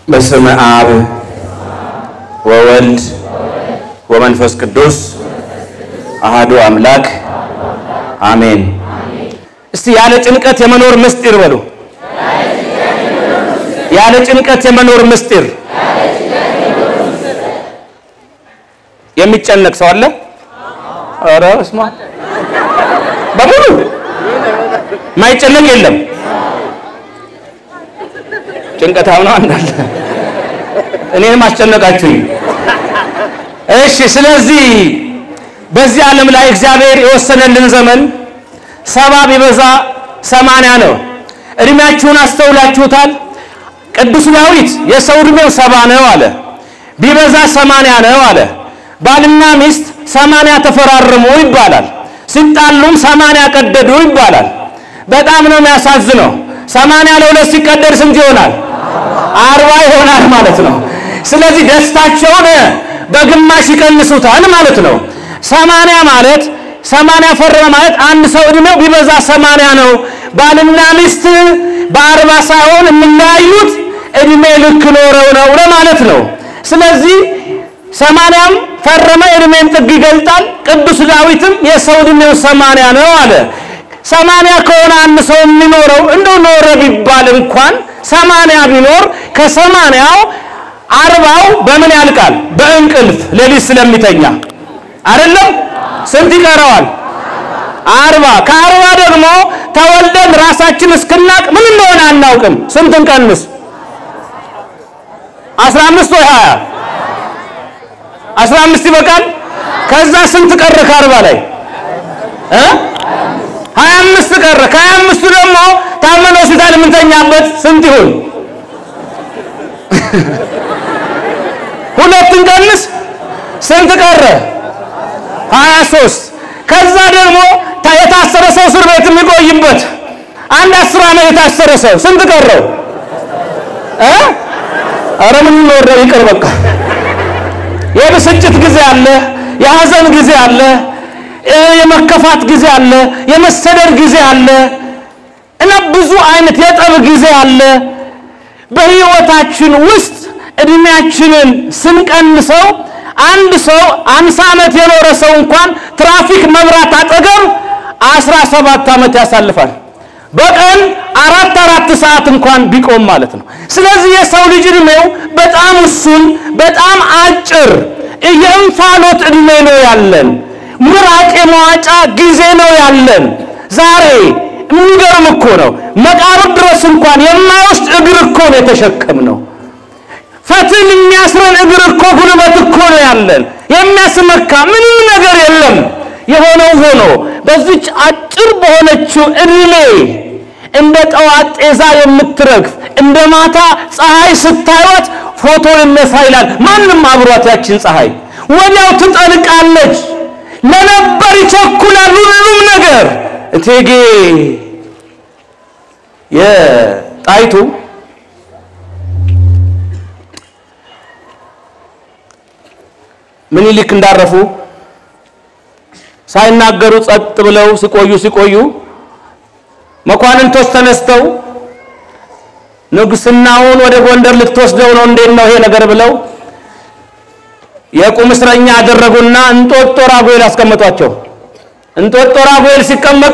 በስመ አብ ወወልድ ወመንፈስ ቅዱስ አሃዱ አምላክ አሜን። እስቲ ያለ ጭንቀት የመኖር ምስጢር በሉ። ያለ ጭንቀት የመኖር ምስጢር። የሚጨነቅ ሰው አለ? ኧረ እስማ በሙሉ ማይጨነቅ የለም። ጭንቀታም ነው አንዳለ እኔንም አስጨነቃችሁኝ። እሺ፣ ስለዚህ በዚህ ዓለም ላይ እግዚአብሔር የወሰነልን ዘመን ሰባ ቢበዛ ሰማንያ ነው። እድሜያችሁን አስተውላችሁታል? ቅዱስ ዳዊት የሰው እድሜው ሰባ ነው አለ፣ ቢበዛ ሰማንያ ነው አለ። ባልና ሚስት ሰማንያ ተፈራረሙ ይባላል። ሲጣሉም ሰማንያ ቀደዱ ይባላል። በጣም ነው የሚያሳዝነው። ሰማንያ ለሁለት ሲቀደድ ስንት ይሆናል? አርባ ይሆናል ማለት ነው። ስለዚህ ደስታቸውን በግማሽ ይቀንሱታል ማለት ነው። ሰማንያ ማለት ሰማንያ ፈረመ ማለት አንድ ሰው እድሜው ቢበዛ ሰማንያ ነው። ባልና ሚስት በአርባ ሳይሆን የሚለያዩት እድሜ ልክ ኖረው ነው ለማለት ነው። ስለዚህ ሰማንያም ፈረመ እድሜን ጥግ ይገልጣል። ቅዱስ ዳዊትም የሰው እድሜው ሰማንያ ነው አለ። ሰማንያ ከሆነ አንድ ሰው የሚኖረው እንደው ኖረ ቢባል እንኳን ሰማንያ ቢኖር ከሰማንያው አርባው በምን ያልቃል? በእንቅልፍ ሌሊት ስለሚተኛ አይደለም። ስንት ይቀረዋል? አርባ ከአርባ ደግሞ ተወልደን ራሳችን እስክናቅ ምን እንደሆነ አናውቅም። ስንት እንቀንስ? አስራ አምስት ወይ ሀያ አስራ አምስት ይበቃል። ከዛ ስንት ቀረ ከአርባ ላይ እ ሀያ አምስት ቀረ። ከሀያ አምስቱ ደግሞ ታመን ሆስፒታል የምንተኛበት ስንት ይሆን? ሁለትን ቀንስ ስንት ቀረ? ሀያ ሶስት ከዛ ደግሞ የታሰረ ሰው እስር ቤት የሚቆይበት አንድ አስር ዓመት የታሰረ ሰው ስንት ቀረው? እ ኧረ ምን ነው ይቅር በቃ። የብስጭት ጊዜ አለ፣ የሀዘን ጊዜ አለ፣ የመከፋት ጊዜ አለ፣ የመሰደድ ጊዜ አለ እና ብዙ አይነት የጠብ ጊዜ አለ። በህይወታችን ውስጥ እድሜያችንን ስንቀንሰው አንድ ሰው አምሳ ዓመት የኖረ ሰው እንኳን ትራፊክ መብራት አጠገብ አስራ ሰባት ዓመት ያሳልፋል። በቀን አራት አራት ሰዓት እንኳን ቢቆም ማለት ነው። ስለዚህ የሰው ልጅ እድሜው በጣም እሱን በጣም አጭር የእንፋሎት እድሜ ነው ያለን። ምራቅ የመዋጫ ጊዜ ነው ያለን። ዛሬ የሚገርም እኮ ነው። መቃብር ድረስ እንኳን የማይወስድ እግር እኮ ነው የተሸከምነው። ፈትል የሚያስረን እግር እኮ ጉልበት እኮ ነው ያለን። የሚያስመካ ምንም ነገር የለም። የሆነው ሆኖ በዚች አጭር በሆነችው እድሜ እንደ ጠዋት ጤዛ የምትረግፍ እንደ ማታ ፀሐይ ስታዩት ፎቶ ይነሳ ይላል። ማንም አብሯት ያችን ፀሐይ ወዲያው ትጠልቃለች። ለነበር ይቸኩላል ሁሉም ነገር። እቴጌ የጣይቱ ምኒልክ እንዳረፉ ሳይናገሩ ጸጥ ብለው ሲቆዩ ሲቆዩ መኳንንቶች ተነስተው ንግስናውን ወደ ጎንደር ልትወስደው ነው፣ እንዴት ነው ይሄ ነገር ብለው የቁም እስረኛ አደረጉና እንጦጦ ራጉኤል አስቀመጧቸው። እንጦጦ ራጉኤል ሲቀመጡ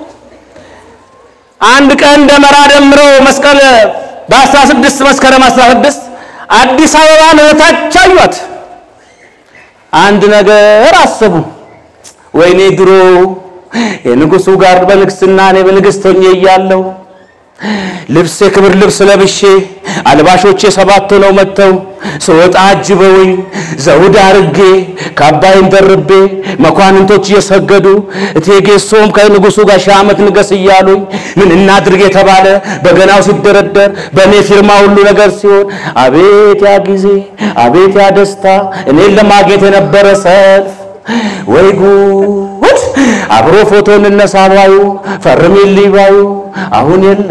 አንድ ቀን ደመራ ደምረው መስቀል በ16 መስከረም 16 አዲስ አበባን እታች አዩት። አንድ ነገር አሰቡ። ወይኔ ድሮ የንጉሱ ጋር በንግስና እኔ በንግስት ሆኜ እያለሁ ልብስ የክብር ልብስ ለብሼ አልባሾቼ ሰባት ሆነው መጥተው ስወጣ አጅበውኝ ዘውድ አርጌ ካባይን ደርቤ መኳንንቶች እየሰገዱ እቴጌ ሶም ከንጉሱ ጋር ሺህ ዓመት ንገስ እያሉኝ ምን እናድርግ የተባለ በገናው ሲደረደር በእኔ ፊርማ ሁሉ ነገር ሲሆን አቤት ያ ጊዜ አቤት ያ ደስታ እኔን ለማግኘት የነበረ ሰልፍ ወይ ጉድ! አብሮ ፎቶ እንነሳ ባዩ ፈርሚልኝ ባዩ አሁን የለ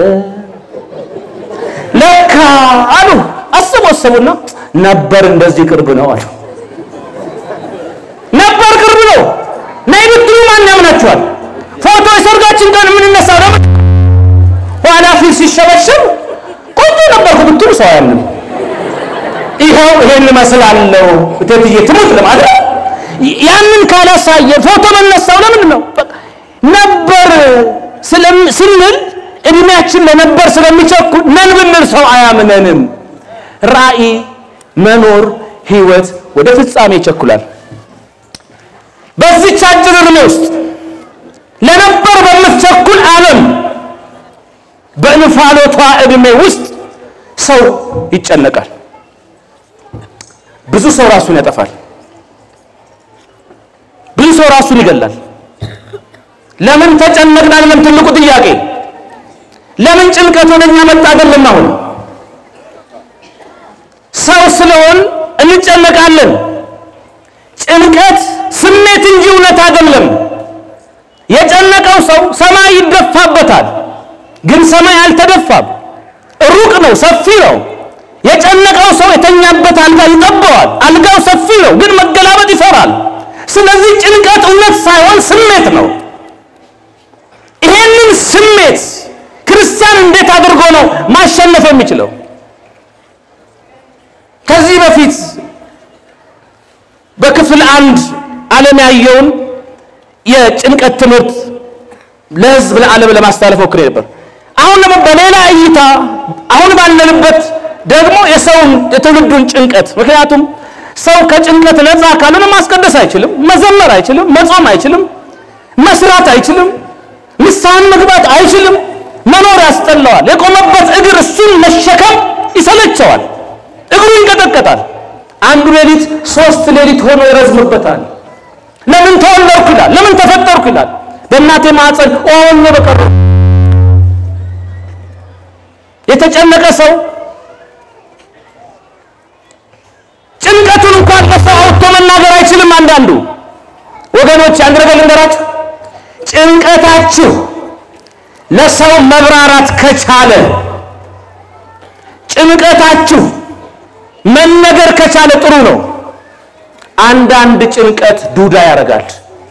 ለካ አሉ። አስቡ አስቡና ነበር እንደዚህ ቅርብ ነው አሉ። ነበር ቅርብ ነው። ነይ ብትሉ ማን ያምናችኋል? ፎቶ የሰርጋችን ቀን የምንነሳው ደግሞ ኋላ ፊት ሲሸበሸብ ቆንጆ ነበርኩ ብትሉ ሰው አያምንም። ይኸው ይሄን እመስላለሁ እቴትዬ ትሙት ለማለት ያንን ካላሳየ ፎቶ መነሳው ለምን ነው? ነበር ስንል እድሜያችን ለነበር ስለሚቸኩል ነን ብንል ሰው አያምነንም። ራእይ መኖር ህይወት ወደ ፍጻሜ ይቸኩላል። በዚች አጭር እድሜ ውስጥ ለነበር በምትቸኩል ዓለም በእንፋሎቷ እድሜ ውስጥ ሰው ይጨነቃል። ብዙ ሰው ራሱን ያጠፋል። ብዙ ሰው ራሱን ይገላል። ለምን ተጨነቅን? አይደለም ትልቁ ጥያቄ። ለምን ጭንቀት ወደኛ መጣ? አይደለም አሁን ሰው ስለሆን እንጨነቃለን። ጭንቀት ስሜት እንጂ እውነት አይደለም። የጨነቀው ሰው ሰማይ ይደፋበታል፣ ግን ሰማይ አልተደፋም። ሩቅ ነው፣ ሰፊ ነው። የጨነቀው ሰው የተኛበት አልጋ ይጠበዋል። አልጋው ሰፊ ነው፣ ግን መገላበጥ ይፈራል። ስለዚህ ጭንቀት እውነት ሳይሆን ስሜት ነው። ይሄንን ስሜት ክርስቲያን እንዴት አድርጎ ነው ማሸነፍ የሚችለው? ከዚህ በፊት በክፍል አንድ ዓለም ያየውን የጭንቀት ትምህርት ለሕዝብ ለዓለም ለማስተላለፍ ሞክሬ ነበር። አሁን ደግሞ በሌላ እይታ አሁን ባለንበት ደግሞ የሰውን የትውልዱን ጭንቀት ምክንያቱም ሰው ከጭንቀት ነፃ ካልሆነ ማስቀደስ አይችልም፣ መዘመር አይችልም፣ መጾም አይችልም፣ መስራት አይችልም፣ ንስሐን መግባት አይችልም። መኖር ያስጠላዋል። የቆመበት እግር እሱን መሸከም ይሰለቸዋል። እግሩ ይንቀጠቀጣል። አንዱ ሌሊት ሶስት ሌሊት ሆኖ ይረዝምበታል። ለምን ተወለድኩ ይላል። ለምን ተፈጠርኩ ይላል። በእናቴ ማዕፀን ኦን በቀር የተጨነቀ ሰው ጭንቀቱን እንኳን ለሰው አውጥቶ መናገር አይችልም። አንዳንዱ ወገኖች አንድ ነገር ልንገራችሁ፣ ጭንቀታችሁ ለሰው መብራራት ከቻለ ጭንቀታችሁ መነገር ከቻለ ጥሩ ነው። አንዳንድ ጭንቀት ዱዳ ያደርጋል።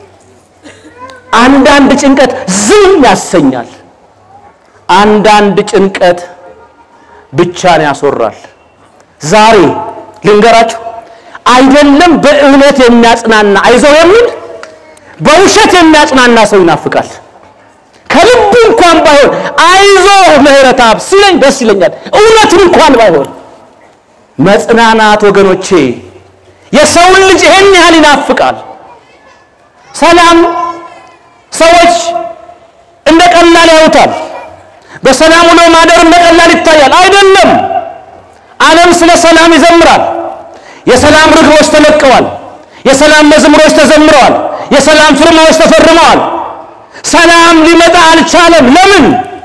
አንዳንድ ጭንቀት ዝም ያሰኛል። አንዳንድ ጭንቀት ብቻን ያስወራል። ዛሬ ልንገራችሁ፣ አይደለም በእውነት የሚያጽናና አይዞህ የሚል በውሸት የሚያጽናና ሰው ይናፍቃል። ከልቡ እንኳን ባይሆን አይዞህ ምህረተአብ ሲለኝ ደስ ይለኛል። እውነት እንኳን ባይሆን መጽናናት ወገኖቼ የሰውን ልጅ ይሄን ያህል ይናፍቃል። ሰላም ሰዎች እንደ ቀላል ያዩታል። በሰላም ውሎ ማደር እንደ ቀላል ይታያል። አይደለም። ዓለም ስለ ሰላም ይዘምራል። የሰላም ርግቦች ተለቀዋል። የሰላም መዝሙሮች ተዘምረዋል። የሰላም ፊርማዎች ተፈርመዋል። ሰላም ሊመጣ አልቻለም። ለምን?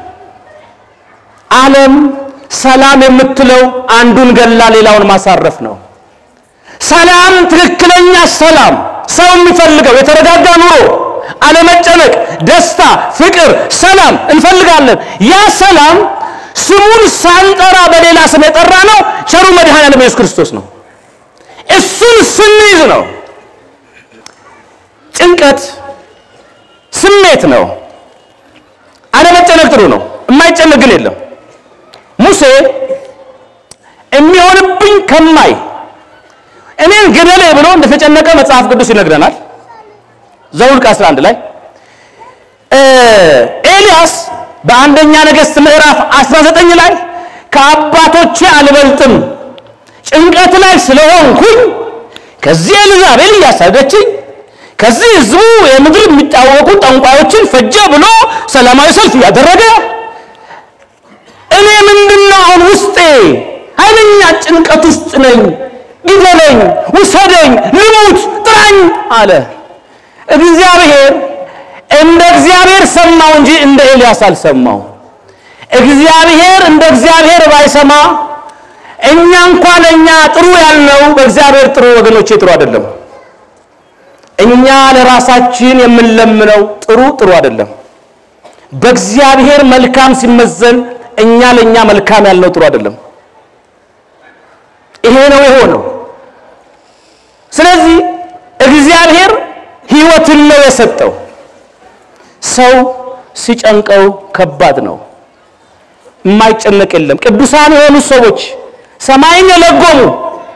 ዓለም ሰላም የምትለው አንዱን ገላ ሌላውን ማሳረፍ ነው። ሰላም ትክክለኛ ሰላም ሰው የሚፈልገው የተረጋጋ ኑሮ፣ አለመጨነቅ፣ ደስታ፣ ፍቅር፣ ሰላም እንፈልጋለን። ያ ሰላም ስሙን ሳንጠራ በሌላ ስም የጠራ ነው ቸሩ መድኃኔዓለም ኢየሱስ ክርስቶስ ነው። እሱን ስንይዝ ነው። ጭንቀት ስሜት ነው። አለመጨነቅ ጥሩ ነው። የማይጨነቅ ግን የለም። ሙሴ የሚሆንብኝ ከማይ እኔን ግደሌ ብሎ እንደተጨነቀ መጽሐፍ ቅዱስ ይነግረናል። ዘኍልቍ 11 ላይ ኤልያስ በአንደኛ ነገሥት ምዕራፍ 19 ላይ ከአባቶቼ አልበልጥም ጭንቀት ላይ ስለሆንኩኝ ከዚህ ኤልዛቤል እያሳደችኝ ከዚህ ሕዝቡ የምድር የሚታወቁ ጠንቋዮችን ፈጀ ብሎ ሰላማዊ ሰልፍ እያደረገ እኔ ምንድነው አሁን ውስጤ ኃይለኛ ጭንቀት ውስጥ ነኝ፣ ግደለኝ፣ ውሰደኝ፣ ልሙት፣ ጥራኝ አለ። እግዚአብሔር እንደ እግዚአብሔር ሰማው እንጂ እንደ ኤልያስ አልሰማው። እግዚአብሔር እንደ እግዚአብሔር ባይሰማ እኛ እንኳን ለእኛ ጥሩ ያልነው በእግዚአብሔር ጥሩ ወገኖቼ ጥሩ አይደለም። እኛ ለራሳችን የምንለምነው ጥሩ ጥሩ አይደለም። በእግዚአብሔር መልካም ሲመዘን እኛ ለእኛ መልካም ያልነው ጥሩ አይደለም። ይሄ ነው የሆነው። ስለዚህ እግዚአብሔር ሕይወትን ነው የሰጠው። ሰው ሲጨንቀው ከባድ ነው። የማይጨነቅ የለም። ቅዱሳን የሆኑ ሰዎች ሰማይን የለጎሙ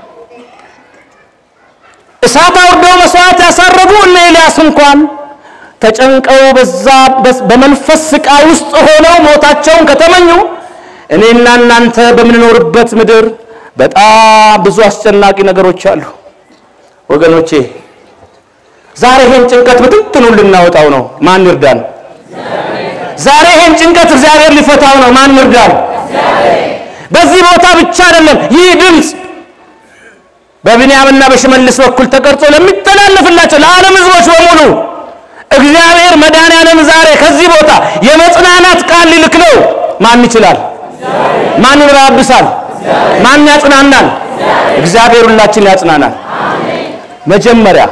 እሳት አውርደው መስዋዕት ያሳረጉ እነ ኤልያስ እንኳን ተጨንቀው በዛ በመንፈስ ስቃይ ውስጥ ሆነው ሞታቸውን ከተመኙ እኔና እናንተ በምንኖርበት ምድር በጣም ብዙ አስጨናቂ ነገሮች አሉ ወገኖቼ። ዛሬ ይሄን ጭንቀት ብትንትኑ ልናወጣው ነው። ማን ይርዳን? ዛሬ ይሄን ጭንቀት እግዚአብሔር ሊፈታው ነው። ማን ይርዳን? በዚህ ቦታ ብቻ አይደለም። ይህ ድምፅ በብንያምና በሽመልስ በኩል ተቀርጾ ለሚተላለፍላቸው ለዓለም ሕዝቦች በሙሉ እግዚአብሔር መድኃኔዓለም ዛሬ ከዚህ ቦታ የመጽናናት ቃል ሊልክ ነው። ማን ይችላል? ማን ይራብሳል? ማን ያጽናናል? እግዚአብሔር ሁላችን ያጽናናል። መጀመሪያ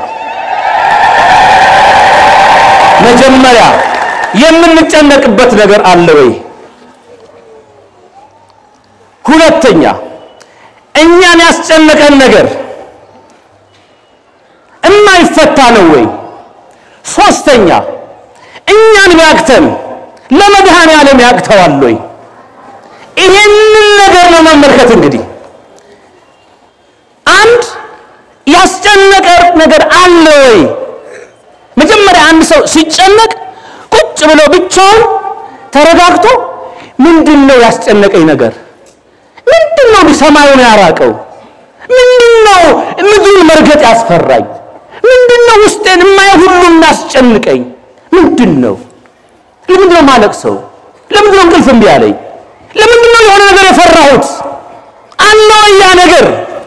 መጀመሪያ የምንጨነቅበት ነገር አለ ወይ? ሁለተኛ እኛን ያስጨነቀን ነገር እማይፈታ ነው ወይ? ሶስተኛ እኛን ቢያቅተን ለመድኃኔ ዓለም ያቅተዋል ወይ? ይሄንን ነገር ነው መመልከት። እንግዲህ አንድ ያስጨነቀ ነገር አለ ወይ? መጀመሪያ አንድ ሰው ሲጨነቅ ቁጭ ብሎ ብቻውን ተረጋግቶ ምንድን ነው ያስጨነቀኝ ነገር? ምንድን ነው ሰማዩን ያራቀው? ምንድን ነው ምድሩን መርገጥ ያስፈራኝ? ምንድን ነው ውስጤን የማየው ሁሉ እናስጨንቀኝ? ምንድን ነው? ለምንድን ነው ማለቅሰው? ለምንድን ነው እንቅልፍ እምቢ አለኝ? ለምንድን ነው የሆነ ነገር የፈራሁት? አለ ወይ ያ ነገር?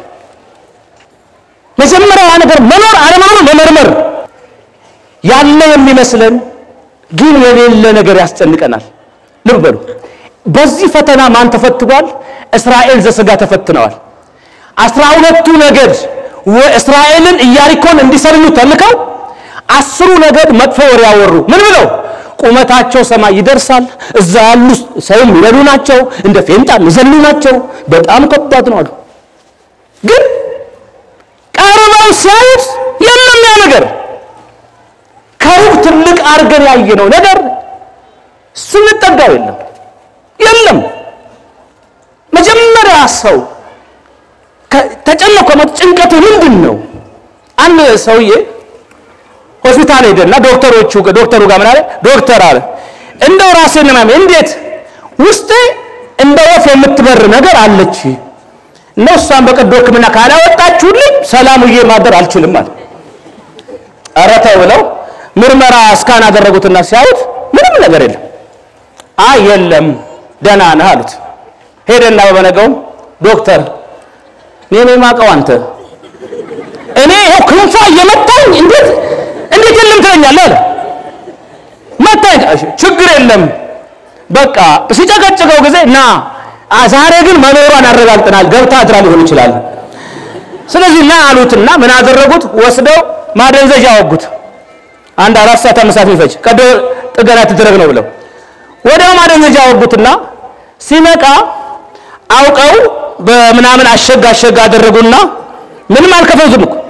መጀመሪያ ያ ነገር መኖር አለመኖር መመርመር። ያለ የሚመስለን ግን የሌለ ነገር ያስጨንቀናል። ልብ በሉ። በዚህ ፈተና ማን ተፈትኗል? እስራኤል ዘሥጋ ተፈትነዋል። አስራ ሁለቱ ነገድ እስራኤልን ኢያሪኮን እንዲሰልሉ ተልከው አስሩ ነገድ መጥፎ ወሬ ያወሩ። ምን ብለው? ቁመታቸው ሰማይ ይደርሳል፣ እዛ ያሉ ሰው የሚበሉ ናቸው፣ እንደ ፌንጣ የሚዘሉ ናቸው፣ በጣም ከባድ ነው አሉ። ግን ቀርበው ሲያዩት የለም ያ ነገር። ከሩቅ ትልቅ አድርገን ያየነው ነገር ስንጠጋው የለም የለም። መጀመሪያ ሰው ተጨነቀ። ጭንቀቱ ምንድን ነው? አንድ ሰውዬ ሆስፒታል ሄደና ዶክተሮቹ ዶክተሩ ጋር ምን አለ? ዶክተር አለ እንደው ራሴን ነው እንዴት ውስጤ እንደ ወፍ የምትበር ነገር አለች እና እሷን በቀዶ ሕክምና ካላወጣችሁልኝ ሰላም ውዬ ማደር አልችልም አለ። ኧረ ተው ብለው ምርመራ እስካን አደረጉትና ሲያዩት ምንም ነገር የለም። አይ የለም ደህና ነህ አሉት። ሄደና በበነገውም ዶክተር እኔ ነው የማውቀው አንተ እኔ ይኸው ክንፏ እየመታኝ እንዴት እንዴት የለም ትለኛለህ አለ። መታኝ ችግር የለም በቃ ሲጨቀጭቀው ጊዜ ና ዛሬ ግን መኖሯን አረጋግጠናል፣ ገብታ አድራ ሊሆን ይችላል። ስለዚህ ና አሉትና ምን አደረጉት? ወስደው ማደንዘዣ አወጉት። አንድ አራት ሰዓት አምስት ሰዓት የሚፈጅ ቀዶ ጥገና ትደረግ ነው ብለው ወዲያው ማደንዘዣ አወጉትና ሲነቃ አውቀው በምናምን አሸግ አሸግ አደረጉና ምንም አልከፈቱም እኮ።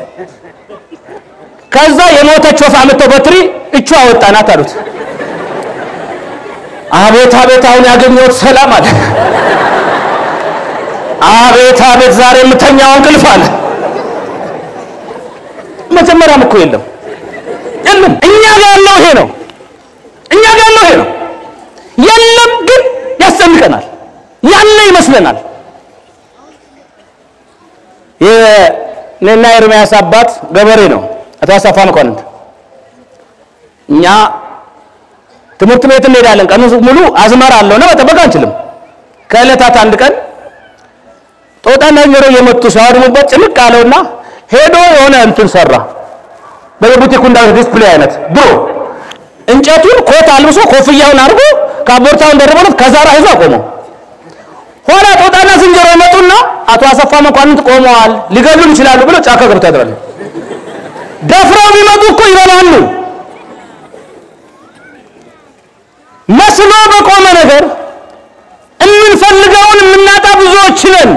ከዛ የሞተች ወፍ አመጣው በትሪ እቹ አወጣናት አሉት። አቤት አቤት አሁን ያገኘሁት ሰላም አለ። አቤት አቤት ዛሬ የምተኛው እንቅልፍ አለ። መጀመሪያም እኮ የለም የለም። እኛ ጋር ያለው ይሄ ነው። እኛ ጋር ያለው ይሄ ነው። የለም ግን ያስጨንቀናል። ያለ ይመስለናል። የእኔና ኤርምያስ አባት ገበሬ ነው፣ አቶ አሰፋ መኳንንት። እኛ ትምህርት ቤት እንሄዳለን። ቀኑ ሙሉ አዝመራ አለውና መጠበቅ አንችልም። ከዕለታት አንድ ቀን ጦጣና ዝንጀሮ እየመጡ ሲያወድሙበት ጭንቅ አለውና ሄዶ የሆነ እንትን ሰራ። በየቡቲኩ እንዳለ ዲስፕሌይ አይነት ድሮ እንጨቱን ኮት አልብሶ ኮፍያውን አድርጎ ካቦርታውን ደርቦለት ከዛራ ይዞ አቆመው። ኋላ ጦጣና ዝንጀሮ ይመጡና አቶ አሰፋ መኳንንት ቆመዋል፣ ሊገሉን ይችላሉ ብሎ ጫካ ገብቶ ያድራሉ። ደፍረው ቢመጡ እኮ ይበላሉ። መስሎ በቆመ ነገር የምንፈልገውን የምናጣ ብዙዎች ነን።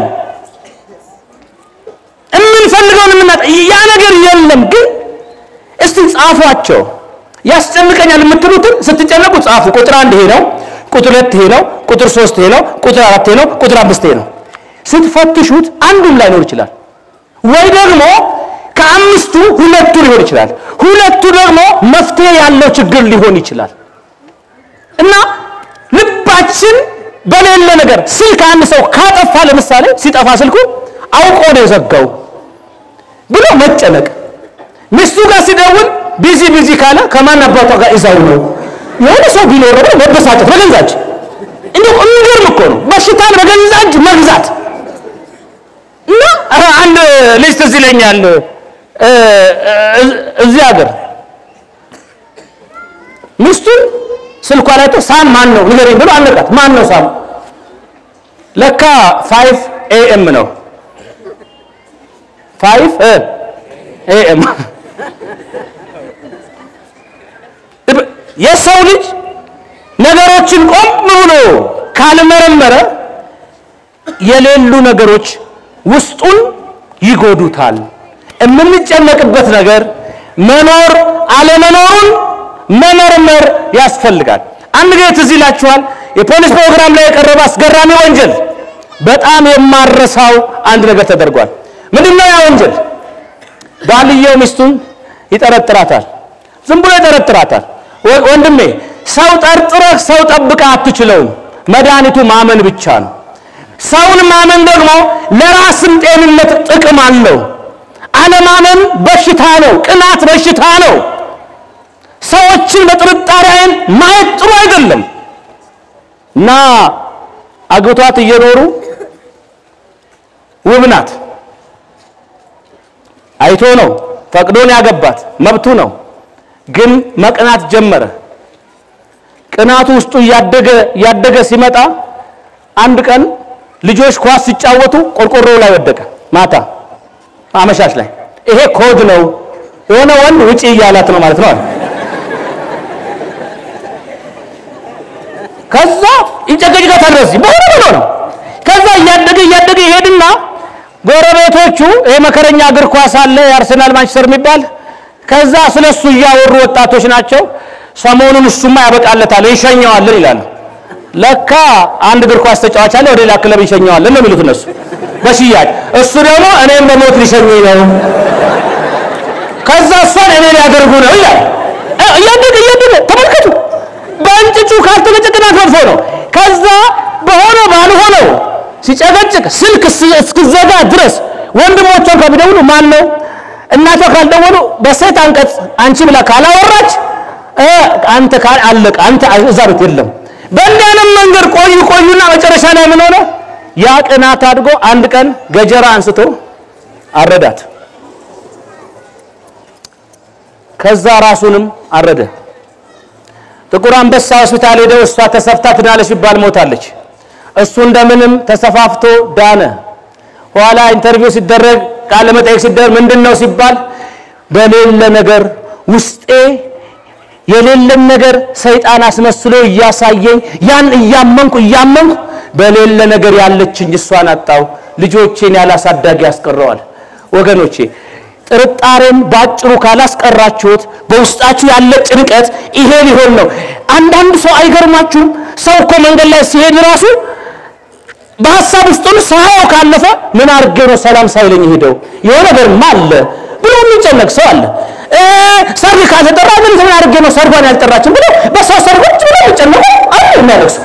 የምንፈልገውን የምናጣ ያ ነገር የለም። ግን እስቲ ጻፏቸው። ያስጨንቀኛል የምትሉትን ስትጨነቁ ጻፉ። ቁጥር አንድ ይሄ ነው፣ ቁጥር ሁለት ይሄ ነው፣ ቁጥር ሶስት ይሄ ነው፣ ቁጥር አራት ይሄ ነው፣ ቁጥር አምስት ይሄ ነው። ስትፈትሹት አንዱም ላይኖር ይችላል። ወይ ደግሞ ከአምስቱ ሁለቱ ሊሆን ይችላል። ሁለቱ ደግሞ መፍትሄ ያለው ችግር ሊሆን ይችላል እና ልባችን በሌለ ነገር ስልክ አንድ ሰው ካጠፋ ለምሳሌ ሲጠፋ ስልኩ አውቆ ነው የዘጋው ብሎ መጨነቅ፣ ሚስቱ ጋር ሲደውል ቢዚ ቢዚ ካለ ከማን አባቷ ጋር ይዛው ነው የሆነ ሰው ቢኖር ነው መበሳጨት በገንዛጅ እንዲሁ የሚገርም እኮ ነው በሽታን በገንዛጅ መግዛት እና አንድ ልጅ ትዝ ይለኛል እዚህ ሀገር ሚስቱን ስልኳ ላይ ቶ ሳም ማን ነው ንገረኝ ብሎ አነቃት። ማን ነው ሳም? ለካ ፋይቭ ኤኤም ነው። ፋይቭ ኤኤም የሰው ልጅ ነገሮችን ቆም ብሎ ካልመረመረ የሌሉ ነገሮች ውስጡን ይጎዱታል። የምንጨነቅበት ነገር መኖር አለመኖሩን መመርመር ያስፈልጋል። አንድ ጊዜ ትዝ ይላችኋል፣ የፖሊስ ፕሮግራም ላይ የቀረበ አስገራሚ ወንጀል፣ በጣም የማረሳው አንድ ነገር ተደርጓል። ምንድነው ያ ወንጀል? ባልየው ሚስቱን ይጠረጥራታል። ዝም ብሎ ይጠረጥራታል። ወንድሜ ሰው ጠርጥረህ ሰው ጠብቀህ አትችለውም። መድኃኒቱ ማመን ብቻ ነው። ሰውን ማመን ደግሞ ለራስም ጤንነት ጥቅም አለው። አለማመን በሽታ ነው። ቅናት በሽታ ነው። ሰዎችን በጥርጣሬ ዓይን ማየት ጥሩ አይደለም እና አግብቷት እየኖሩ ውብ ናት። አይቶ ነው ፈቅዶን ያገባት መብቱ ነው። ግን መቅናት ጀመረ። ቅናቱ ውስጡ እያደገ እያደገ ሲመጣ አንድ ቀን ልጆች ኳስ ሲጫወቱ ቆርቆሮ ላይ ወደቀ። ማታ አመሻሽ ላይ ይሄ ኮድ ነው፣ የሆነ ወንድ ውጪ እያላት ነው ማለት ነው አለ። ከዛ ይጨቀጭቃታል። በዚህ በሆነ ብሎ ነው። ከዛ እያደገ እያደገ ይሄድና ጎረቤቶቹ ይሄ መከረኛ እግር ኳስ አለ የአርሰናል ማንቸስተር የሚባል ከዛ ስለሱ እያወሩ ወጣቶች ናቸው። ሰሞኑን እሱማ ያበቃለታል ይሸኘዋልን ይላሉ። ለካ አንድ እግር ኳስ ተጫዋች አለ ወደ ሌላ ክለብ ይሸኘዋልን ነው የሚሉት እነሱ በሽያጭ እሱ ደግሞ እኔም በሞት ሊሸኘኝ ነው። ከዛ እሷን እኔ ሊያደርጉ ነው ይላል። እያደገ እያደገ ተመልከቱ። በእንጭጩ ካልተጨቀጨቅናት መጥፎ ነው። ከዛ በሆነ ባልሆነው ሲጨቀጭቅ ስልክ እስክዘጋ ድረስ ወንድሞቿን ከሚደውሉ ማን ነው እናቷ ካልደወሉ በሴት አንቀጽ አንቺ ብላ ካላወራች አንተ ካል አለቀ። አንተ እዛ ቤት የለም። በእንዲህ አይነት መንገድ ቆዩ ቆዩና መጨረሻ ላይ ምን ሆነ? ያ ቅናት አድጎ አንድ ቀን ገጀራ አንስቶ አረዳት። ከዛ ራሱንም አረደ። ጥቁር አንበሳ ሆስፒታል ሄደው እሷ ተሰፍታ ትዳለች ሲባል ሞታለች። እሱ እንደምንም ተሰፋፍቶ ዳነ። ኋላ ኢንተርቪው ሲደረግ ቃለ መጠይቅ ሲደረግ ምንድን ነው ሲባል በሌለ ነገር ውስጤ የሌለን ነገር ሰይጣን አስመስሎ እያሳየኝ ያን እያመንኩ እያመንኩ በሌለ ነገር ያለችኝ እሷን አጣው፣ ልጆቼን ያላሳዳጊ ያስቀረዋል። ወገኖቼ ጥርጣሬን ባጭሩ ካላስቀራችሁት በውስጣችሁ ያለ ጭንቀት ይሄ ሊሆን ነው። አንዳንድ ሰው አይገርማችሁም? ሰው እኮ መንገድ ላይ ሲሄድ ራሱ በሀሳብ ውስጥ ሆኖ ሳያው ካለፈ ምን አድርጌ ነው ሰላም ሳይለኝ ሄደው የሆነ ነገርማ አለ ብሎ የሚጨነቅ ሰው አለ። ሰርግ ካልተጠራ ምን ምን አድርጌ ነው ሰርጓን ያልጠራችን ብሎ በሰው ሰርጎች ብሎ የሚጨነቁ አሉ የሚያለቅሱ።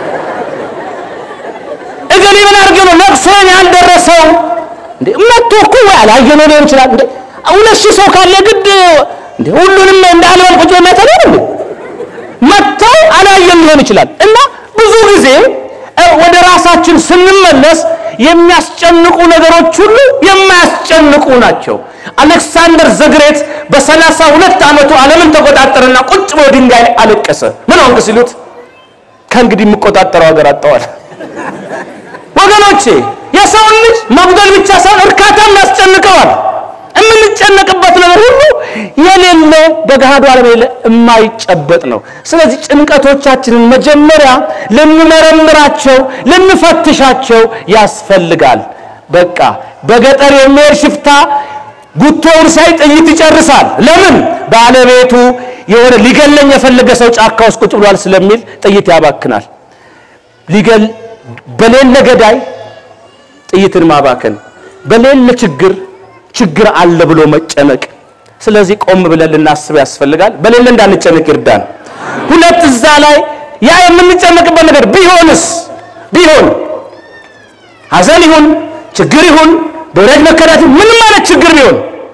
እገሌ ምን አድርጌ ነው ለቅሶን ያልደረሰው እንዴ መጥቶ እኮ ወይ አላየነው ሊሆን ይችላል። እንዴ ሁለት ሺህ ሰው ካለ ግድ እንዴ ሁሉንም እንደ አልበል ቁጭ የሚያተለ እንዴ መጥተው አላየን ሊሆን ይችላል። እና ብዙ ጊዜ ወደ ራሳችን ስንመለስ የሚያስጨንቁ ነገሮች ሁሉ የማያስጨንቁ ናቸው። አሌክሳንደር ዘግሬት በሰላሳ ሁለት ዓመቱ ዓለምን ተቆጣጠረና ቁጭ ብሎ ድንጋይ ላይ አለቀሰ። ምን ሆንክ ሲሉት ከእንግዲህ የምቆጣጠረው ሀገር አጠዋል። ወገኖቼ የሰውን ልጅ መጉደል ብቻ ሳይሆን እርካታም ያስጨንቀዋል። የምንጨነቅበት ነገር ሁሉ የሌለ በገሃዱ ዓለም የሌለ የማይጨበጥ ነው። ስለዚህ ጭንቀቶቻችንን መጀመሪያ ልንመረምራቸው፣ ልንፈትሻቸው ያስፈልጋል። በቃ በገጠር የሚሄድ ሽፍታ ጉቶውን ሳይ ጥይት ይጨርሳል። ለምን? ባለቤቱ የሆነ ሊገለኝ የፈለገ ሰው ጫካ ውስጥ ቁጭ ብሏል ስለሚል ጥይት ያባክናል። ሊገል በሌለ ገዳይ ጥይትን ማባከን፣ በሌለ ችግር ችግር አለ ብሎ መጨነቅ። ስለዚህ ቆም ብለን ልናስብ ያስፈልጋል። በሌለ እንዳንጨነቅ ይርዳን። ሁለት እዛ ላይ ያ የምንጨነቅበት ነገር ቢሆንስ ቢሆን ሐዘን ይሁን ችግር ይሁን በወዳጅ መከዳት ምንም ማለት ችግር ቢሆን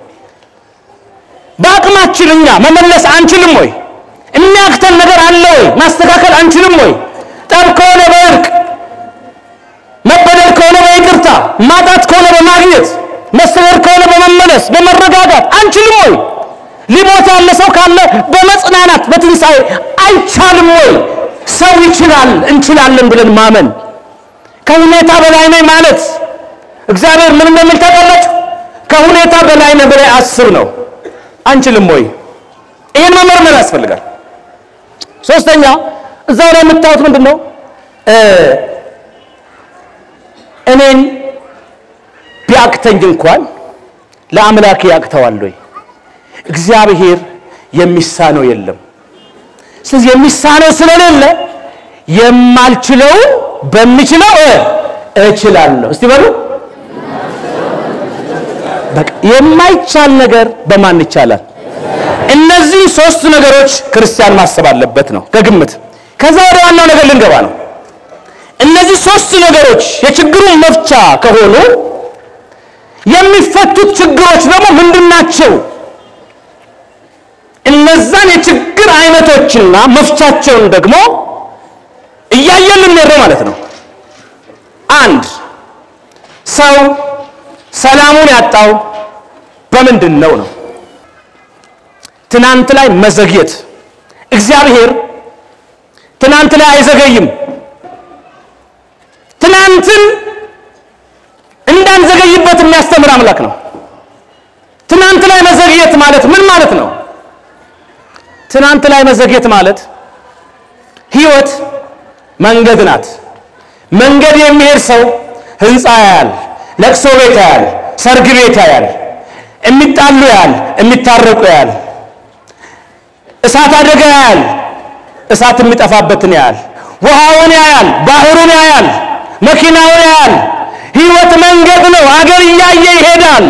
በአቅማችን እኛ መመለስ አንችልም ወይ? የሚያክተን ነገር አለ ወይ? ማስተካከል አንችልም ወይ? ጠብ ከሆነ በእርቅ መበደል ከሆነ በይቅርታ ማጣት ከሆነ በማግኘት መሰደድ ከሆነ በመመለስ በመረጋጋት አንችልም ወይ? ሊሞት ያለ ሰው ካለ በመጽናናት በትንሣኤ አይቻልም ወይ? ሰው ይችላል እንችላለን ብለን ማመን ከሁኔታ በላይ ነኝ ማለት እግዚአብሔር ምን እንደሚል ታውቃላችሁ? ከሁኔታ በላይ ነህ ብለህ አስብ ነው። አንችልም ወይ? ይህን መመርመር ያስፈልጋል። ሶስተኛ እዛው ላይ የምታዩት ምንድን ነው? እኔን ቢያቅተኝ እንኳን ለአምላክ ያቅተዋል ወይ? እግዚአብሔር የሚሳነው የለም። ስለዚህ የሚሳነው ስለሌለ የማልችለው በሚችለው እችላለሁ። እስቲ በሉ በቃ የማይቻል ነገር በማን ይቻላል? እነዚህ ሶስት ነገሮች ክርስቲያን ማሰብ አለበት ነው ከግምት። ከዛ ወደ ዋናው ነገር ልንገባ ነው። እነዚህ ሶስት ነገሮች የችግሩን መፍቻ ከሆኑ የሚፈቱት ችግሮች ደግሞ ምንድን ናቸው? እነዛን የችግር አይነቶችና መፍቻቸውን ደግሞ እያየን ልንሄድ ነው ማለት ነው። አንድ ሰው ሰላሙን ያጣው በምንድን ነው ነው? ትናንት ላይ መዘግየት። እግዚአብሔር ትናንት ላይ አይዘገይም። ትናንትን እንዳንዘገይበት የሚያስተምር አምላክ ነው። ትናንት ላይ መዘግየት ማለት ምን ማለት ነው? ትናንት ላይ መዘግየት ማለት ህይወት መንገድ ናት። መንገድ የሚሄድ ሰው ህንፃ ያያል፣ ለቅሶ ቤት ያያል፣ ሰርግ ቤት ያያል፣ የሚጣሉ ያያል፣ የሚታረቁ ያያል፣ እሳት አደጋ ያያል፣ እሳት የሚጠፋበትን ያያል፣ ውሃውን ያያል፣ ባህሩን ያያል፣ መኪናውን ያያል። ህይወት መንገድ ነው። አገር እያየ ይሄዳል።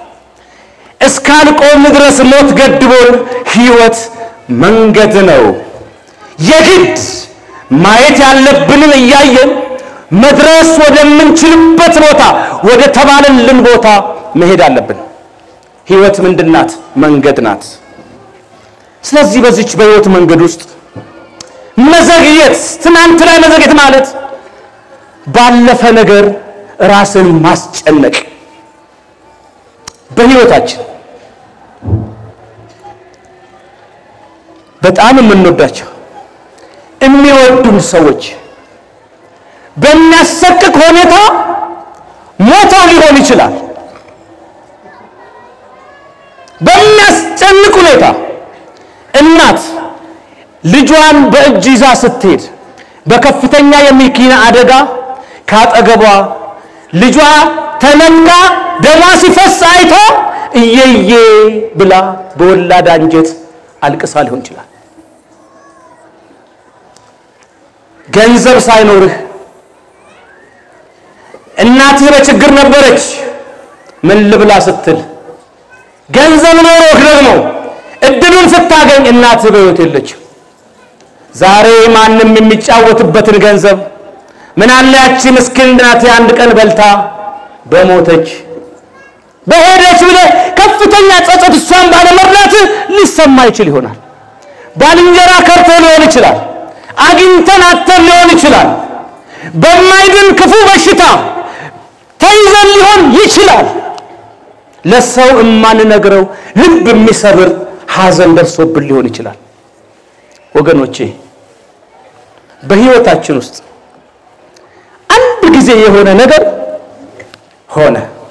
እስካልቆም ድረስ ሞት ገድቦን ህይወት መንገድ ነው። የግድ ማየት ያለብንን እያየን መድረስ ወደምንችልበት ቦታ ወደ ተባለልን ቦታ መሄድ አለብን። ህይወት ምንድን ናት? መንገድ ናት። ስለዚህ በዚች በህይወት መንገድ ውስጥ መዘግየት፣ ትናንት ላይ መዘግየት ማለት ባለፈ ነገር ራስን ማስጨነቅ በህይወታችን በጣም የምንወዳቸው የሚወዱን ሰዎች በሚያሰቅቅ ሁኔታ ሞተው ሊሆን ይችላል። በሚያስጨንቅ ሁኔታ እናት ልጇን በእጅ ይዛ ስትሄድ በከፍተኛ የመኪና አደጋ ካጠገቧ ልጇ ተነካ ደሟ ሲፈስ አይቶ እየዬ ብላ በወላድ አንጀት አልቅሳ ሊሆን ይችላል። ገንዘብ ሳይኖርህ እናትህ በችግር ነበረች፣ ምን ልብላ ስትል ገንዘብ ኖሮህ ደግሞ እድሉን ስታገኝ እናትህ በሕይወት የለችም። ዛሬ ማንም የሚጫወትበትን ገንዘብ ምን አለ ያቺ ምስኪን እናቴ አንድ ቀን በልታ በሞተች በሄደች ብለህ ከፍተኛ ጸጸት እሷን ባለመርዳት ሊሰማ ይችል ይሆናል። ባልንጀራ ከርቶ ሊሆን ይችላል። አግኝተን አተን ሊሆን ይችላል። በማይድን ክፉ በሽታ ተይዘን ሊሆን ይችላል። ለሰው የማንነግረው ልብ የሚሰብር ሐዘን ደርሶብን ሊሆን ይችላል። ወገኖቼ በሕይወታችን ውስጥ አንድ ጊዜ የሆነ ነገር ሆነ።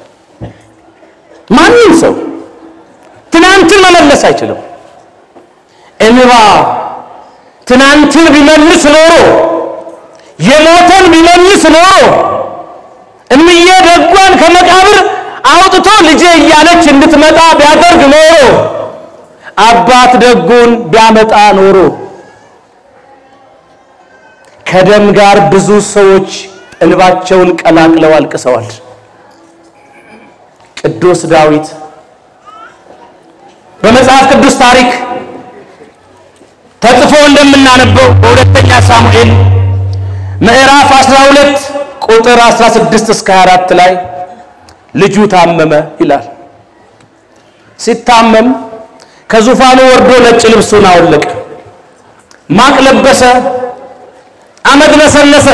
ማንም ሰው ትናንትን መመለስ አይችልም። እንባ ትናንትን ቢመልስ ኖሮ የሞተን ቢመልስ ኖሮ እምዬ ደጓን ከመቃብር አውጥቶ ልጄ እያለች እንድትመጣ ቢያደርግ ኖሮ አባት ደጉን ቢያመጣ ኖሮ ከደም ጋር ብዙ ሰዎች እንባቸውን ቀላቅለው አልቅሰዋል። ቅዱስ ዳዊት በመጽሐፍ ቅዱስ ታሪክ ተጽፎ እንደምናነበው በሁለተኛ ሳሙኤል ምዕራፍ 12 ቁጥር 16 እስከ 24 ላይ ልጁ ታመመ ይላል። ሲታመም ከዙፋኑ ወርዶ ነጭ ልብሱን አወለቀ፣ ማቅ ለበሰ፣ አመድ ነሰነሰ።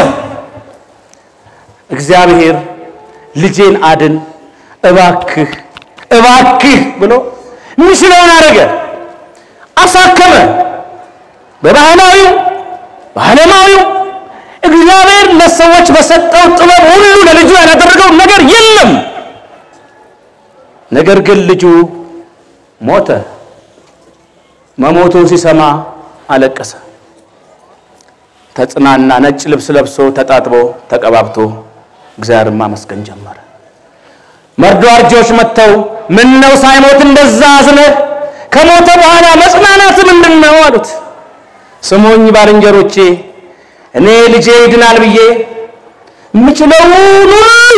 እግዚአብሔር ልጄን አድን እባክህ እባክህ ብሎ የሚችለውን አደረገ፣ አሳከመ። በባህላዊው በዓለማዊው እግዚአብሔር ለሰዎች በሰጠው ጥበብ ሁሉ ለልጁ ያላደረገው ነገር የለም። ነገር ግን ልጁ ሞተ። መሞቱን ሲሰማ አለቀሰ፣ ተጽናና። ነጭ ልብስ ለብሶ ተጣጥቦ ተቀባብቶ እግዚአብሔርን ማመስገን ጀመረ። መርዶ አርጆች መጥተው ምን ነው ሳይሞት እንደዛ አዝነህ ከሞተ በኋላ መጽናናት ምንድን ነው አሉት። ስሙኝ ባልንጀሮቼ፣ እኔ ልጄ ይድናል ብዬ የምችለውን ሁሉ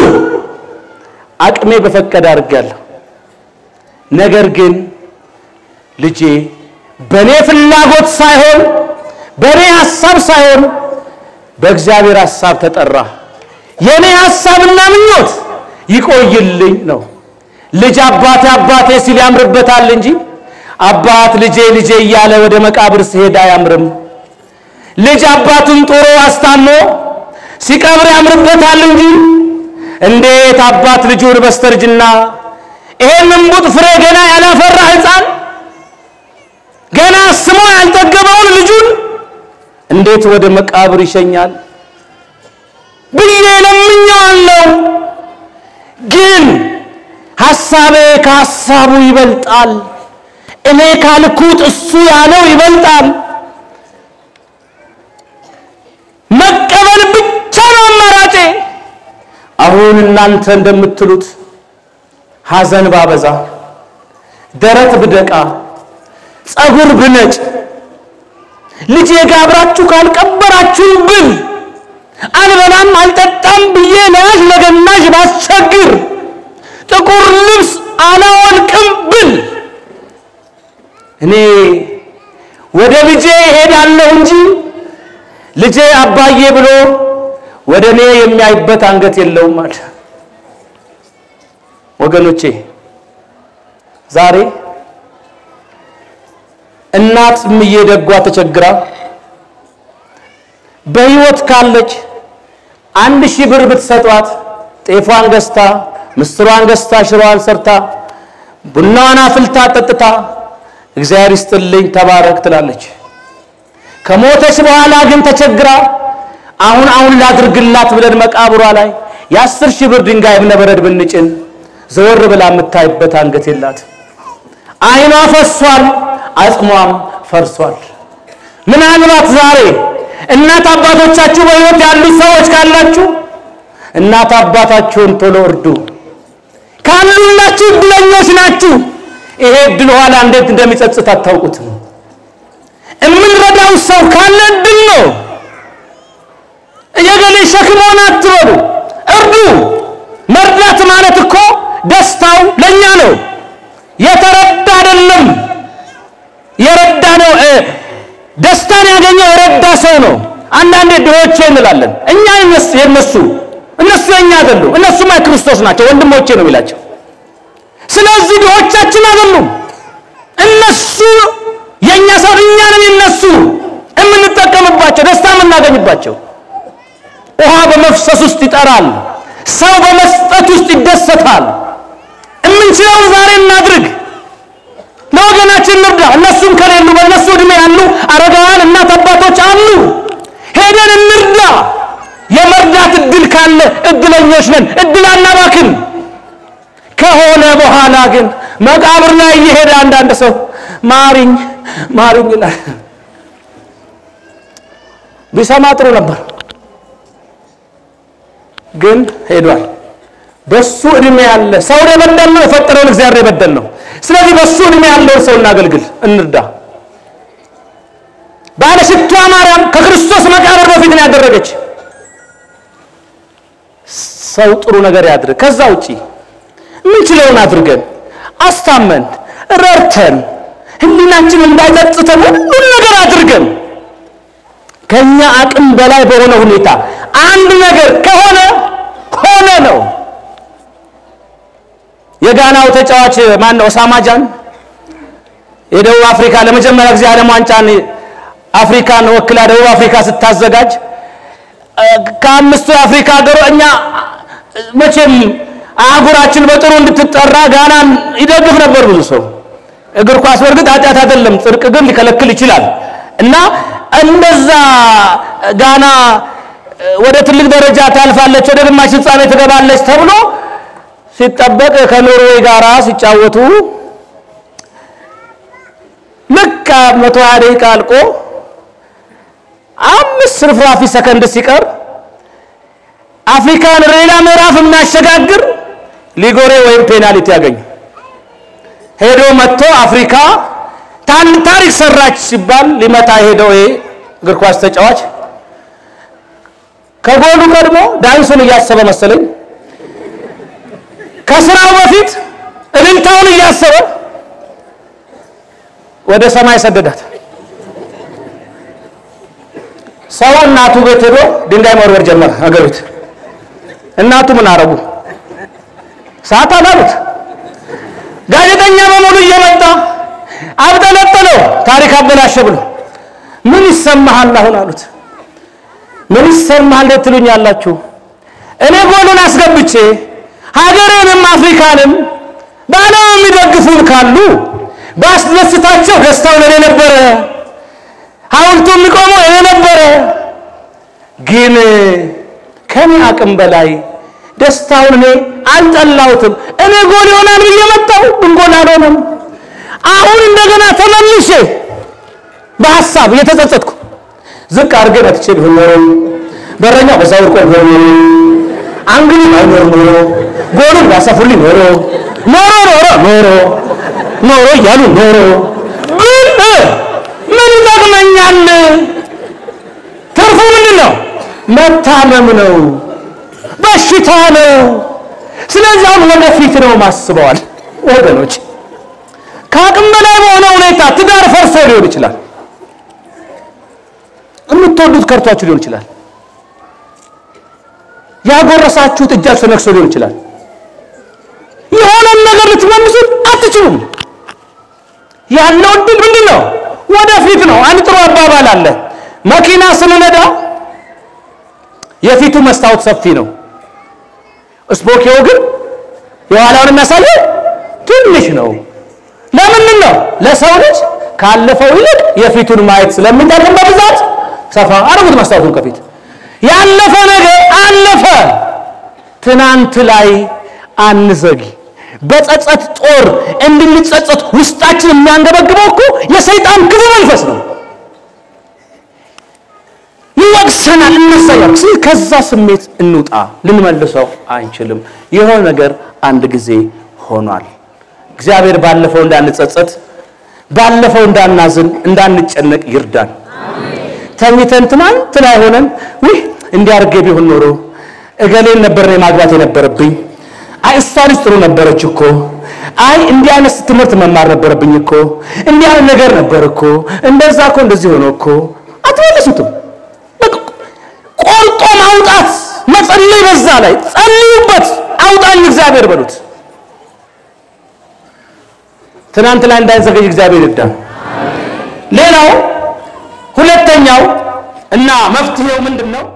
አቅሜ በፈቀደ አድርጌያለሁ። ነገር ግን ልጄ በእኔ ፍላጎት ሳይሆን በእኔ ሐሳብ ሳይሆን በእግዚአብሔር ሐሳብ ተጠራ። የእኔ ሐሳብና ምኞት ይቆይልኝ ነው። ልጅ አባቴ አባቴ ሲል ያምርበታል እንጂ አባት ልጄ ልጄ እያለ ወደ መቃብር ሲሄድ አያምርም። ልጅ አባቱን ጦሮ አስታሞ ሲቀብር ያምርበታል እንጂ እንዴት አባት ልጁን በስተርጅና ይሄን እምቡጥ ፍሬ ገና ያላፈራ ሕፃን ገና ስሞ ያልጠገበውን ልጁን እንዴት ወደ መቃብር ይሸኛል ብዬ ለምኜዋለሁ። ግን ሐሳቤ ከሐሳቡ ይበልጣል። እኔ ካልኩት እሱ ያለው ይበልጣል። መቀበል ብቻ ነው አማራጬ። አሁን እናንተ እንደምትሉት ሐዘን ባበዛ፣ ደረት ብደቃ፣ ጸጉር ብነጭ፣ ልጄ ጋር አብራችሁ ካልቀበራችሁ ብል አልበላም አልጠጣም ብዬ ለያዥ ለገናዥ ባስቸግር ጥቁር ልብስ አላወልቅም ብል እኔ ወደ ልጄ እሄዳለሁ እንጂ ልጄ አባዬ ብሎ ወደ እኔ የሚያይበት አንገት የለውም አለ። ወገኖቼ ዛሬ እናት እምዬ ደጓ ተቸግራ በሕይወት ካለች አንድ ሺህ ብር ብትሰጧት ጤፏን ገዝታ ምስሯን ገዝታ ሽሮዋን ሰርታ ቡናዋን አፍልታ ጠጥታ እግዚአብሔር ይስጥልኝ ተባረክ ትላለች። ከሞተች በኋላ ግን ተቸግራ አሁን አሁን ላድርግላት ብለን መቃብሯ ላይ የአስር ሺህ ብር ድንጋይ እብነበረድ ብንጭን ዘወር ብላ የምታይበት አንገት የላት። ዓይኗ ፈሷል፣ አጽሟም ፈርሷል። ምናልባት ዛሬ እናት አባቶቻችሁ በሕይወት ያሉት ሰዎች ካላችሁ እናት አባታችሁን ቶሎ እርዱ። ካሉላችሁ እድለኞች ናችሁ። ይሄ እድል ኋላ እንዴት እንደሚጸጽት አታውቁትም። የምንረዳው ሰው ካለ እድል ነው። የገሌ ሸክም ሆነ አትበሉ፣ እርዱ። መርዳት ማለት እኮ ደስታው ለእኛ ነው። የተረዳ አይደለም የረዳ ነው። ደስታን ያገኘው የረዳ ሰው ነው። አንዳንዴ ድሆቼ እንላለን እኛ የነሱ እነሱ የኛ አይደሉም። እነሱማ የክርስቶስ ናቸው ወንድሞቼ ነው የሚላቸው። ስለዚህ ድሆቻችን አይደሉም እነሱ የኛ ሰው እኛ ነን የነሱ የምንጠቀምባቸው ደስታ የምናገኝባቸው። ውሃ በመፍሰስ ውስጥ ይጠራል፣ ሰው በመስጠት ውስጥ ይደሰታል። የምንችለውን ዛሬ እናድርግ፣ ለወገናችን እንርዳ። እነሱም ከሌሉ በእነሱ ዕድሜ ያሉ አረጋውያን እናት አባቶች አሉ፣ ሄደን እንርዳ። የመርዳት እድል ካለ እድለኞች ነን። እድል አናባክን። ከሆነ በኋላ ግን መቃብር ላይ እየሄደ አንዳንድ ሰው ማሪኝ ማሪኝ ይላል። ቢሰማ ጥሩ ነበር፣ ግን ሄዷል። በሱ እድሜ ያለ ሰው የበደል ነው፣ የፈጠረውን እግዚአብሔር የበደል ነው። ስለዚህ በሱ እድሜ ያለውን ሰው እናገልግል፣ እንርዳ። ባለሽቷ ማርያም ከክርስቶስ መቃብር በፊት ነው ያደረገች። ሰው ጥሩ ነገር ያድርግ። ከዛ ውጪ ምንችለውን አድርገን አስታመን ረድተን ህሊናችን እንዳይጸጽተን ሁሉን ነገር አድርገን ከኛ አቅም በላይ በሆነ ሁኔታ አንድ ነገር ከሆነ ሆነ ነው። የጋናው ተጫዋች ማን ነው? ኦሳማ ጃን የደቡብ አፍሪካ ለመጀመሪያ ጊዜ ዓለም ዋንጫን አፍሪካን ወክላ ደቡብ አፍሪካ ስታዘጋጅ ከአምስቱ የአፍሪካ ሀገሮች እኛ መቼም አህጉራችን በጥሩ እንድትጠራ ጋናን ይደግፍ ነበር ብዙ ሰው። እግር ኳስ በእርግጥ ኃጢአት አይደለም፣ ጽድቅ ግን ሊከለክል ይችላል እና እንደዛ ጋና ወደ ትልቅ ደረጃ ታልፋለች፣ ወደ ግማሽ ፍጻሜ ትገባለች ተብሎ ሲጠበቅ ከኖርዌይ ጋራ ሲጫወቱ ልክ መቶ ሀያ ደቂቃ አልቆ አምስት ርፍራፊ ሰከንድ ሲቀር አፍሪካን ሌላ ምዕራፍ የሚያሸጋግር ሊጎሬ ወይም ፔናልቲ ያገኙ ሄዶ መጥቶ አፍሪካ ታሪክ ሰራች ሲባል ሊመታ ሄደው ይሄ እግር ኳስ ተጫዋች ከጎሉ ቀድሞ ዳንሱን እያሰበ መሰለኝ ከስራው በፊት እልልታውን እያሰበ ወደ ሰማይ ሰደዳት። ሰው እናቱ ቤት ሄዶ ድንጋይ መወርወር ጀመረ። ሀገር ቤት እናቱ ምን አረጉ? ሰዓት አላሉት። ጋዜጠኛ በሙሉ እየመጣ አብጠለጠለው። ታሪክ አበላሸ ብሎ ምን ይሰማሃል አሁን አሉት። ምን ይሰማሃል ትሉኛላችሁ? እኔ ጎሉን አስገብቼ ሀገሬንም አፍሪካንም በዓለም የሚደግፉን ካሉ ባስደስታቸው ደስታው ለኔ ነበረ፣ ሐውልቱ የሚቆመው እኔ ነበረ። ግን ከኔ አቅም በላይ ደስታውን እኔ አልጠላሁትም። እኔ ጎል ይሆናል ብዬ መጣሁ፣ ግን ጎል አልሆነም። አሁን እንደገና ተመልሼ በሐሳብ እየተጸጸትኩ ዝቅ አድርጌ መጥቼ ቢሆን ኖሮ በረኛው በዛ ወርቆ ቢሆን ኖሮ አንግሊ ባይኖር ኖሮ ጎሉን ባሰፉልኝ ኖሮ ኖሮ ኖሮ ኖሮ ኖሮ እያሉ ኖሮ ግን ምን ይጠቅመኛል? ትርፉ ምንድን ነው? መታመም ነው፣ በሽታ ነው። ስለዚህ አሁን ወደፊት ነው ማስበዋል። ወገኖች ከአቅም በላይ በሆነ ሁኔታ ትዳር ፈርሶ ሊሆን ይችላል። የምትወዱት ከርቷችሁ ሊሆን ይችላል። ያጎረሳችሁት እጃችሁ ተነክሶ ሊሆን ይችላል። የሆነን ነገር ልትመልሱት አትችሉም። ያለው እድል ምንድን ነው? ወደፊት ነው። አንድ ጥሩ አባባል አለ። መኪና ስንነዳ የፊቱ መስታወት ሰፊ ነው፣ ስፖኪዮ ግን የኋላውን የሚያሳየው ትንሽ ነው። ለምንድን ነው? ለሰው ልጅ ካለፈው ይልቅ የፊቱን ማየት ስለሚጠቅም በብዛት ሰፋ አድርጉት መስታወቱን ከፊት ያለፈ ነገር አለፈ። ትናንት ላይ አንዘጊ። በጸጸት ጦር እንድንጸጸት ውስጣችን የሚያንገበግበው እኮ የሰይጣን ክፉ መንፈስ ነው። ይወቅሰናል፣ እነሳያል። ከዛ ስሜት እንውጣ። ልንመልሰው አንችልም። የሆነ ነገር አንድ ጊዜ ሆኗል። እግዚአብሔር ባለፈው እንዳንጸጸት፣ ባለፈው እንዳናዝን፣ እንዳንጨነቅ ይርዳን። ተኝተን ትናንት ላይ ሆነን ውይ እንዲያርጌ ቢሆን ኖሮ እገሌን ነበር እኔ ማግባት የነበረብኝ፣ አይ እሷ ልጅ ጥሩ ነበረች እኮ፣ አይ እንዲህ አይነት ትምህርት መማር ነበረብኝ እኮ፣ እንዲህ አይነት ነገር ነበር እኮ፣ እንደዛ እኮ እንደዚህ ሆኖ እኮ አትመልሱትም። ቆርጦ ማውጣት መጸለይ፣ በዛ ላይ ጸልዩበት፣ አውጣኝ እግዚአብሔር በሉት። ትናንት ላይ እንዳይዘገይ እግዚአብሔር ይርዳን። ሌላው ሁለተኛው እና መፍትሄው ምንድን ነው?